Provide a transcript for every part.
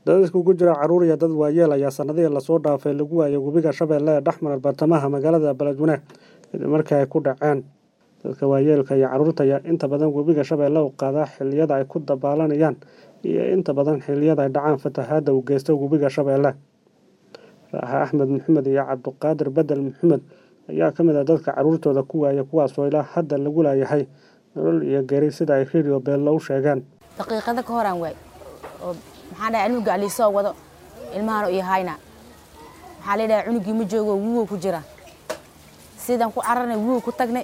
dad iskugu jira caruur iyo dad waayeel ayaa sanadihii lasoo dhaafay lagu waayay webiga shabeelle ee dhexmaray bartamaha magaalada beledweyne kadib markii ay ku dhaceen dadka waayeelka iyo caruurta ayaa inta badan webiga shabeelle u qaadaa xilliyada ay ku dabaalanayaan iyo inta badan xilliyada ay dhacaan fatahaadda uu geysta webiga shabeelle raaxe axmed maxamed iyo cabdiqaadir bedel maxamed ayaa ka mid ah dadka caruurtooda ku waaya kuwaasoo ilaa hadda lagu laayahay nolol iyo geri sida ay radio beello u sheegeen daqiiqada ka horaan waay oo maxaa dhahay cunuga aliisoo wado ilmahana iyo hayna waxaa la yidhaha cunugii ma joogo wugow ku jira sidaan ku cararnay wugow ku tagnay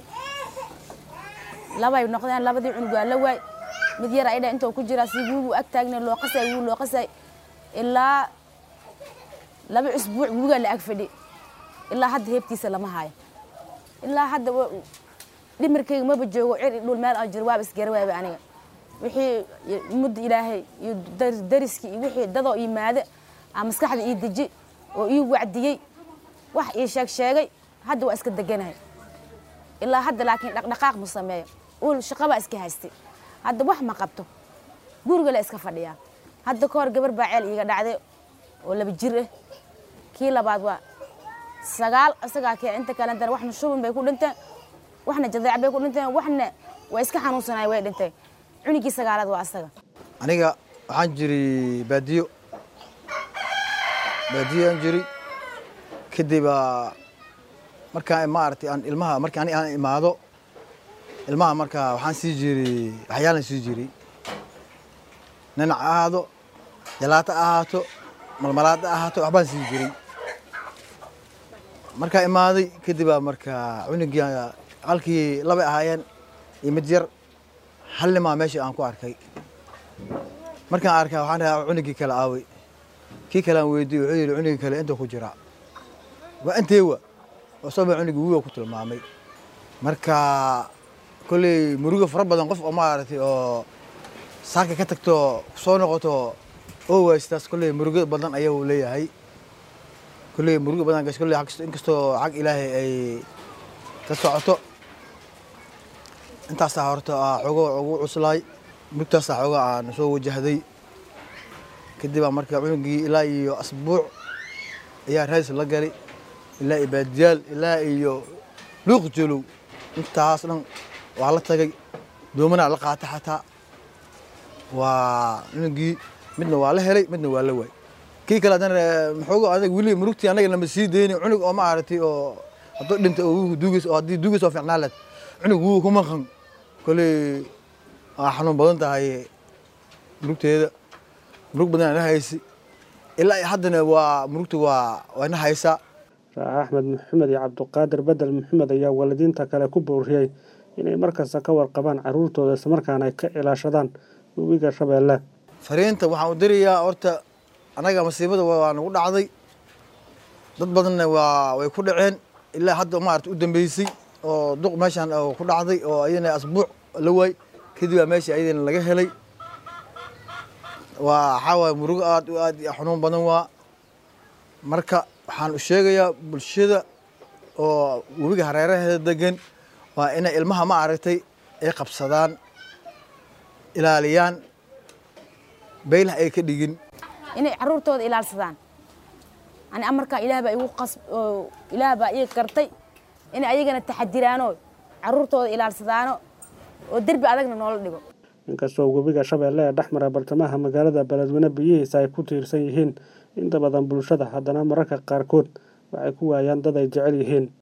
labay noqdeen labadii cunug waa la waay mid yar ay dhahay intoo ku jira si wugu ag taagnay loo qasay wuu loo qasay ilaa laba cusbuuc wugaa la ag fadhi ilaa hadda heebtiisa lama hayo ilaa hadda dhimarkayga maba joogo cir dhul meel aan jiro waaba isgarawaaba aniga wixii mudda ilaahay iyo dariskii iyo wixii dadoo yimaada aa maskaxda ii deji oo ii wacdiyey wax ii sheeg sheegay hadda waa iska deganahay ilaa hadda laakiin dhaqdhaqaaq mu sameeyo uul shaqabaa iska haystay hadda wax ma qabto guriga la iska fadhiyaa hadda ka hor gabar baa ceel iiga dhacday oo laba jir ah kii labaad waa sagaal isagaa kee inta kalentana waxna shuban bay ku dhinteen waxna jadeec bay ku dhinteen waxna waa iska xanuunsanay way dhinteen cunugii sagaalaad waa asaga aniga waxaan jiri baadiyo baadiyo aan jiri kadib markaa maaragtay aan ilmaha markii ani aan imaado ilmaha markaa waxaan sii jiri waxyaalan sii jiri ninac ahaado jalaato ahaato malmalaada ahaato waxbaan sii jiray markaa imaaday kadibaa markaa cunugii halkii labay ahaayeen iyo mid yar hal nimaa meeshii aan ku arkay markaan arkaa waxaan dhahaa cunugii kale aaway kii kale aan weydiiy wuxuu yidhi cunugii kale intuu ku jiraa waa inteewa oo sabaa cunugii wiiga ku tilmaamay marka kolley murugo fara badan qof oo maaragtay oo saaka ka tagto soo noqoto oo waystaas kolley murugo badan ayaa uu leeyahay kolley murugo badan gas kolley inkastoo xag ilaahay ay ka socoto intaasaa horta xoogo ugu cuslaay murugtaasaa xooga aan soo wajahday kadibaa marka cunugii ilaa iyo asbuuc ayaa raadis la galay ilaa iyo baadiyaal ilaa iyo luuq jolow intaas dhan waa la tagay doomanaa la qaata xataa waa cunugii midna waa la helay midna waa la waay kii kale haddana maxoogo anaga weli murugtii anaga lama sii deyni cunug oo maaragtay oo hadduu dhintay oo duugis oo haddii duugis oo fiicnaan lahayd cunug wuu kuma qan kolley waa xanuun badan tahay murugteeda murug badan ana haysi ilaa haddana waa murugta waa waa ina haysaa raaxe axmed maxamed iyo cabdiqaadir bedel maxamed ayaa waalidiinta kale ku booriyey inay markasta ka warqabaan caruurtooda islamarkaana ay ka ilaashadaan webiga shabeelle fariinta waxaan u dirayaa horta annaga masiibada waa nagu dhacday dad badanna waa way ku dhaceen ilaa hadda maarata u dambeysay oo duq meeshaan ku dhacday oo ayadana asbuuc la waay kadib baa meesha ayadana laga helay waa waxaa waaye murugo aad u aad xanuun badan waa marka waxaan u sheegayaa bulshada oo webiga hareeraheeda degan waa inay ilmaha ma aragtay ay qabsadaan ilaaliyaan baylah ay ka dhigin inay caruurtooda ilaalsadaan ani amarkaa ilaah baa igu qas ilaah baa iga gartay inay ayagana taxadiraano caruurtooda ilaalsadaano oo derbi adagna noola dhigo inkastoo webiga shabeelle ee dhexmara bartamaha magaalada beledweyne biyihiisa ay ku tiirsan yihiin inta badan bulshada haddana mararka qaarkood waxay ku waayaan dad ay jecel yihiin